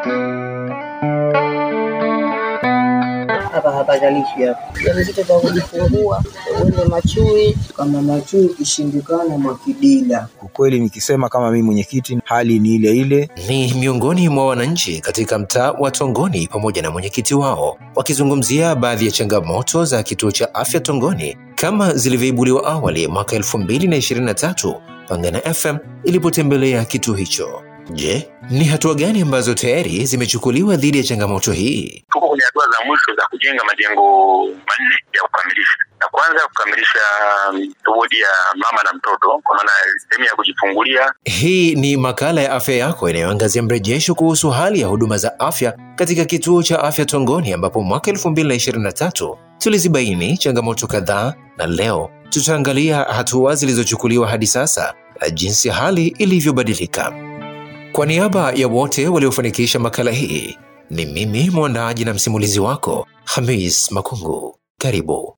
hapa hapazalishi hapa. Mjamzito za kujifungua uende Machui, kama Machui ikishindikana Mwakidila. Kwa kweli nikisema kama mimi mwenyekiti, hali ni ile ile. Ni miongoni mwa wananchi katika mtaa wa Tongoni pamoja na mwenyekiti wao wakizungumzia baadhi ya changamoto za kituo cha afya Tongoni kama zilivyoibuliwa awali mwaka 2023 Pangana FM ilipotembelea kituo hicho. Je, ni hatua gani ambazo tayari zimechukuliwa dhidi ya changamoto hii? tuko kwenye hatua za mwisho za kujenga majengo manne ya kukamilisha. Na kwanza kukamilisha mm, wodi ya mama na mtoto, kwa maana sehemu ya kujifungulia. Hii ni makala ya afya yako inayoangazia mrejesho kuhusu hali ya huduma za afya katika kituo cha afya Tongoni, ambapo mwaka 2023 tulizibaini changamoto kadhaa, na leo tutaangalia hatua zilizochukuliwa hadi sasa na jinsi hali ilivyobadilika. Kwa niaba ya wote waliofanikisha makala hii, ni mimi mwandaaji na msimulizi wako Hamis Makungu. Karibu.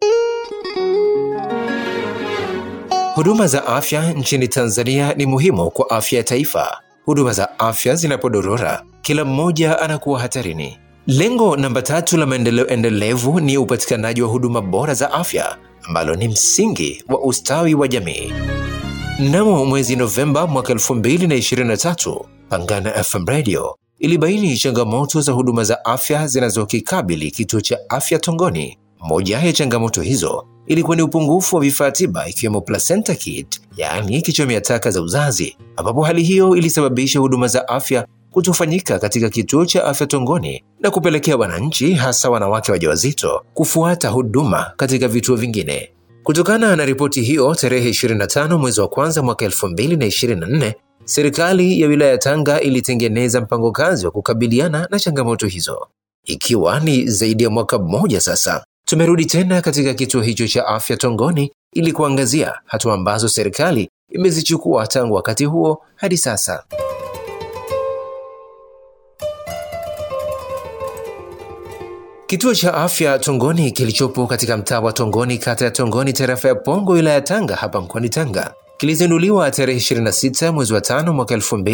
Huduma za afya nchini Tanzania ni muhimu kwa afya ya taifa. Huduma za afya zinapodorora, kila mmoja anakuwa hatarini. Lengo namba tatu la maendeleo endelevu ni upatikanaji wa huduma bora za afya, ambalo ni msingi wa ustawi wa jamii. Mnamo mwezi Novemba mwaka 2023, Pangana FM Radio ilibaini changamoto za huduma za afya zinazokikabili kituo cha afya Tongoni. Moja ya changamoto hizo ilikuwa ni upungufu wa vifaa tiba ikiwemo placenta kit, yaani kichomea taka za uzazi, ambapo hali hiyo ilisababisha huduma za afya kutofanyika katika kituo cha afya Tongoni na kupelekea wananchi hasa wanawake wajawazito kufuata huduma katika vituo vingine. Kutokana na ripoti hiyo, tarehe 25 mwezi wa kwanza mwaka 2024, serikali ya wilaya ya Tanga ilitengeneza mpango kazi wa kukabiliana na changamoto hizo. Ikiwa ni zaidi ya mwaka mmoja sasa, tumerudi tena katika kituo hicho cha afya Tongoni ili kuangazia hatua ambazo serikali imezichukua tangu wakati huo hadi sasa. Kituo cha afya Tongoni kilichopo katika mtaa wa Tongoni, kata ya Tongoni, tarafa ya Pongo, wilaya ya Tanga, hapa mkoani Tanga, kilizinduliwa tarehe 26 mwezi wa tano mwaka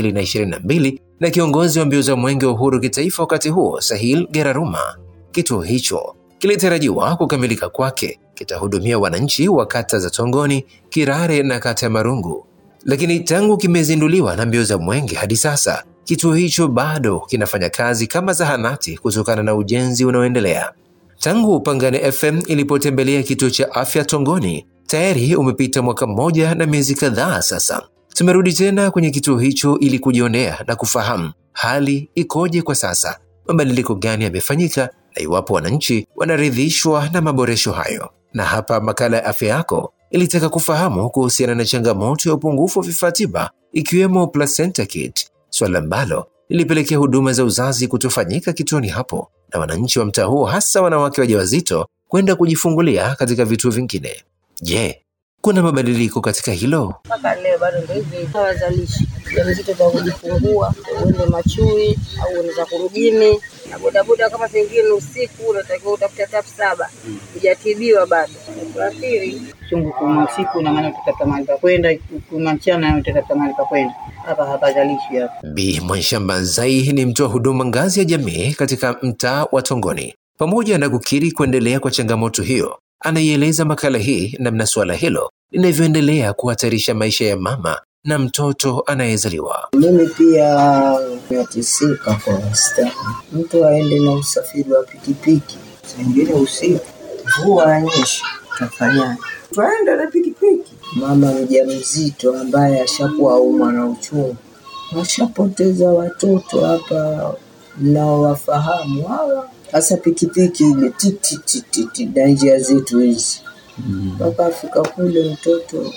2022 na kiongozi wa mbio za mwenge wa uhuru kitaifa wakati huo, Sahil Geraruma. Kituo hicho kilitarajiwa kukamilika kwake kitahudumia wananchi wa kata za Tongoni, Kirare na kata ya Marungu, lakini tangu kimezinduliwa na mbio za mwenge hadi sasa kituo hicho bado kinafanya kazi kama zahanati kutokana na ujenzi unaoendelea. Tangu Pangane FM ilipotembelea kituo cha afya Tongoni, tayari umepita mwaka mmoja na miezi kadhaa sasa. Tumerudi tena kwenye kituo hicho ili kujionea na kufahamu hali ikoje kwa sasa, mabadiliko gani yamefanyika na iwapo wananchi wanaridhishwa na maboresho hayo. Na hapa makala ya afya yako ilitaka kufahamu kuhusiana na changamoto ya upungufu wa vifaa tiba ikiwemo placenta kit, swala ambalo lilipelekea huduma za uzazi kutofanyika kituoni hapo na wananchi wa mtaa huo hasa wanawake wajawazito kwenda kujifungulia katika vituo vingine. Je, kuna mabadiliko katika hilo? Mpaka leo bado ndio hivi hawazalishi. Mjamzito za kujifungua uende Machui au uende za kurujini na bodaboda, kama pengine usiku unatakiwa utafute tap saba hujatibiwa bado, kuathiri chungu kuma usiku, na maana utatafuta mahali pa kwenda, kuma mchana utatafuta mahali pa kwenda. Hapa hapazalishi hapa. Bi Mwanshamba Zai ni mtoa huduma ngazi ya jamii katika mtaa wa Tongoni. Pamoja na kukiri kuendelea kwa changamoto hiyo, anaieleza makala hii namna suala hilo linavyoendelea kuhatarisha maisha ya mama na mtoto anayezaliwa. Mimi pia natisika kwa wastani, mtu aende na usafiri wa pikipiki, sengine usiku, mvua anyesha, tafanyaje? Twaenda na pikipiki. Mama mjamzito ambaye ashakuwa umwa na uchungu, washapoteza watoto hapa mnaowafahamu hawa, hasa pikipiki ile titititi na njia zetu hizi mpaka afika kule mtoto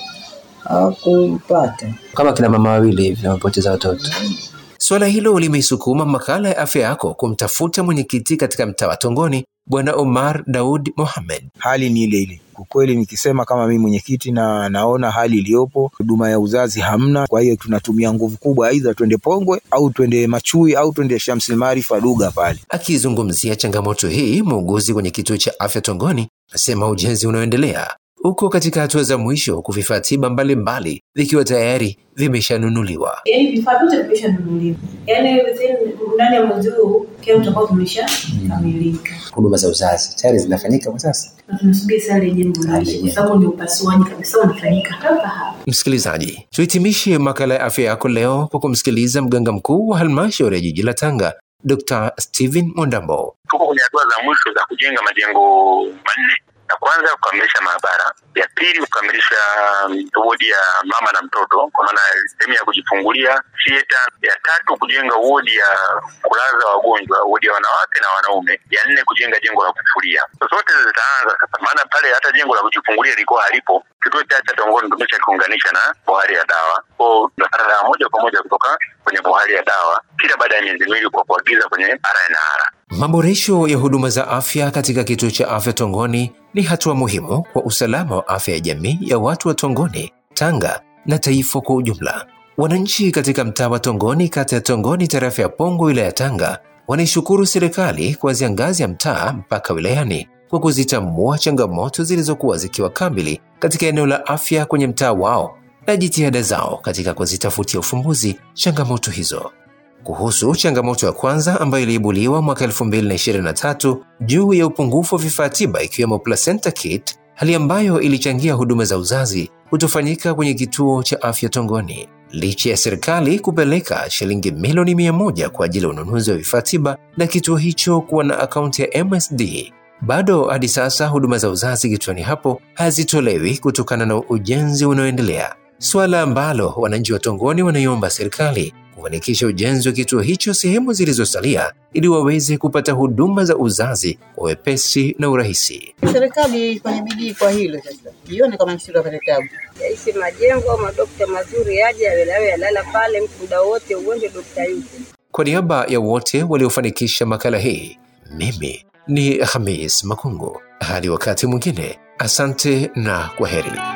hakumpata. Kama kina mama wawili hivi wamepoteza watoto. Suala hilo limeisukuma makala ya afya yako kumtafuta mwenyekiti katika mtaa wa Tongoni, Bwana Omar Daud Mohamed. Hali ni ile ile. Kwa kweli nikisema kama mimi mwenyekiti na naona hali iliyopo, huduma ya uzazi hamna. Kwa hiyo tunatumia nguvu kubwa, aidha twende Pongwe au twende Machui au twende Shamsil Maarifa Duga pale. Akizungumzia changamoto hii, muuguzi kwenye kituo cha afya Tongoni asema ujenzi unaoendelea uko katika hatua za mwisho huku vifaa tiba mbalimbali vikiwa tayari vimeshanunuliwa. yani vifaa vyote vimeshanunuliwa, yani within ndani ya mwezi huu kila tutakuwa tumeshakamilika huduma za uzazi tayari zinafanyika kwa sasa. na tunasubiri sasa ile jengo liishe, kwa sababu ni upasuaji kabisa unafanyika hapa hapa. Msikilizaji, tuhitimishe makala ya afya yako leo kwa kumsikiliza mganga mkuu wa halmashauri ya jiji la Tanga, Dr. Steven Mwandambo. tuko kwenye hatua za mwisho za kujenga majengo manne. Ya kwanza kukamilisha maabara, ya pili kukamilisha mm, wodi ya mama na mtoto, kwa maana sehemu ya kujifungulia theater. Ya tatu kujenga wodi ya kulaza wagonjwa, wodi ya wanawake na wanaume. Ya nne kujenga jengo la kufulia. Zote zitaanza sasa, maana pale hata jengo la kujifungulia lilikuwa halipo. Kituo cha cha Tongoni tumesha kiunganisha na bohari ya dawa, kwao tunapata dawa moja kwa moja kutoka kwenye bohari ya dawa kila baada ya miezi miwili kwa kuagiza kwenye RNR. Maboresho ya huduma za afya katika kituo cha afya Tongoni ni hatua muhimu kwa usalama wa afya ya jamii ya watu wa Tongoni, Tanga na taifa kwa ujumla. Wananchi katika mtaa wa Tongoni, kata ya Tongoni, tarafa ya Pongo, wilaya ya Tanga, wanaishukuru serikali kuanzia ngazi ya mtaa mpaka wilayani kwa kuzitambua changamoto zilizokuwa zikiwakabili katika eneo la afya kwenye mtaa wao na jitihada zao katika kuzitafutia ufumbuzi changamoto hizo. Kuhusu changamoto ya kwanza ambayo iliibuliwa mwaka 2023 juu ya upungufu wa vifaa tiba ikiwemo placenta kit, hali ambayo ilichangia huduma za uzazi kutofanyika kwenye kituo cha afya Tongoni. Licha ya serikali kupeleka shilingi milioni mia moja kwa ajili ya ununuzi wa vifaa tiba na kituo hicho kuwa na akaunti ya MSD, bado hadi sasa huduma za uzazi kituoni hapo hazitolewi kutokana na ujenzi unaoendelea, suala ambalo wananchi wa Tongoni wanaiomba serikali kufanikisha ujenzi wa kituo hicho sehemu zilizosalia ili waweze kupata huduma za uzazi kwa wepesi na urahisi. Serikali ifanye bidii kwa hilo sasa, ione kama msiri wapate tabu. yaisi majengo au madokta mazuri yaje yawe yalala pale mtu muda wote uende dokta yupo. Kwa niaba ya wote waliofanikisha makala hii, mimi ni Hamis Makungu. Hadi wakati mwingine, asante na kwaheri.